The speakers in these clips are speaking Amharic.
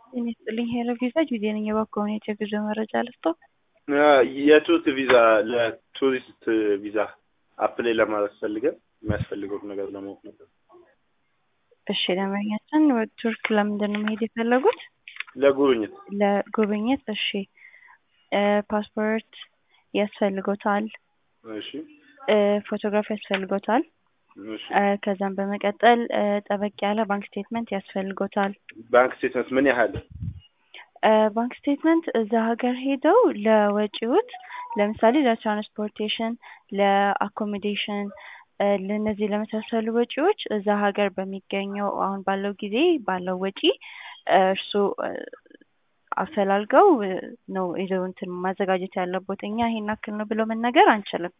ጤና ይስጥልኝ ሄሎ ቪዛ ጊዜ ነኝ። የባኮውን የጉዞ መረጃ ልስጦ። የቱሪስት ቪዛ ለቱሪስት ቪዛ አፕላይ ለማድረግ ፈልገን የሚያስፈልገው ነገር ለማወቅ ነበር። እሺ ደንበኛችን ወደ ቱርክ ለምንድን ነው መሄድ የፈለጉት? ለጉብኝት ለጉብኝት። እሺ ፓስፖርት ያስፈልጎታል። እሺ ፎቶግራፍ ያስፈልጎታል። እሺ ከዛም በመቀጠል ጠበቅ ያለ ባንክ ስቴትመንት ያስፈልጎታል። ባንክ ስቴትመንት ምን ያህል? ባንክ ስቴትመንት እዛ ሀገር ሄደው ለወጪዎት ለምሳሌ ለትራንስፖርቴሽን፣ ለአኮሞዴሽን ለእነዚህ ለመሳሰሉ ወጪዎች እዛ ሀገር በሚገኘው አሁን ባለው ጊዜ ባለው ወጪ እርሱ አፈላልገው ነው ይዘው እንትን ማዘጋጀት ያለቦት። እኛ ይሄን ያክል ነው ብሎ መናገር አንችልም።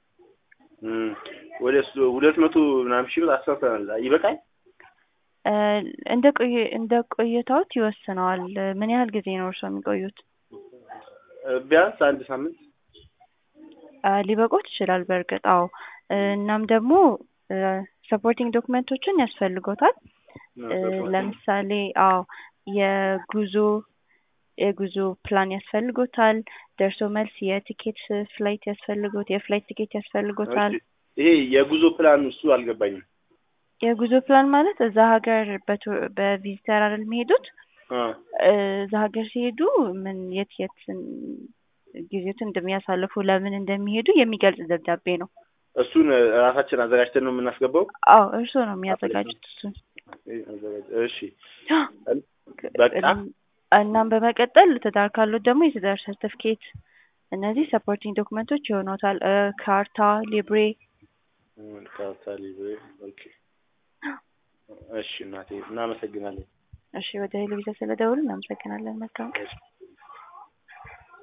ወደ ሁለት መቶ ምናምን ሺህ ብር አስራተናል። ይበቃል? እንደ ቆየ እንደ ቆይታዎት ይወስነዋል። ምን ያህል ጊዜ ነው እርስዎ የሚቆዩት? ቢያንስ አንድ ሳምንት ሊበቆት ይችላል። በእርግጥ አዎ። እናም ደግሞ ሰፖርቲንግ ዶክመንቶችን ያስፈልጎታል። ለምሳሌ አዎ የጉዞ የጉዞ ፕላን ያስፈልጎታል። ደርሶ መልስ የቲኬት ፍላይት ያስፈልጎት የፍላይት ቲኬት ያስፈልጎታል። ይሄ የጉዞ ፕላን እሱ አልገባኝም። የጉዞ ፕላን ማለት እዛ ሀገር በቪዚተር አይደል የሚሄዱት? እዛ ሀገር ሲሄዱ ምን የት የት ጊዜዎትን እንደሚያሳልፉ ለምን እንደሚሄዱ የሚገልጽ ደብዳቤ ነው። እሱን ራሳችን አዘጋጅተን ነው የምናስገባው? አዎ እርስዎ ነው የሚያዘጋጁት እሱን። እሺ በቃ እናም በመቀጠል ትዳር ካሉት ደግሞ የትዳር ሰርቲፊኬት፣ እነዚህ ሰፖርቲንግ ዶክመንቶች ይሆኑታል። ካርታ፣ ሊብሬ ካርታ፣ ሊብሬ። ኦኬ እሺ እናቴ እናመሰግናለን። እሺ ወደ ሄሎ ቪዛ ስለደውሉ እናመሰግናለን። መልካም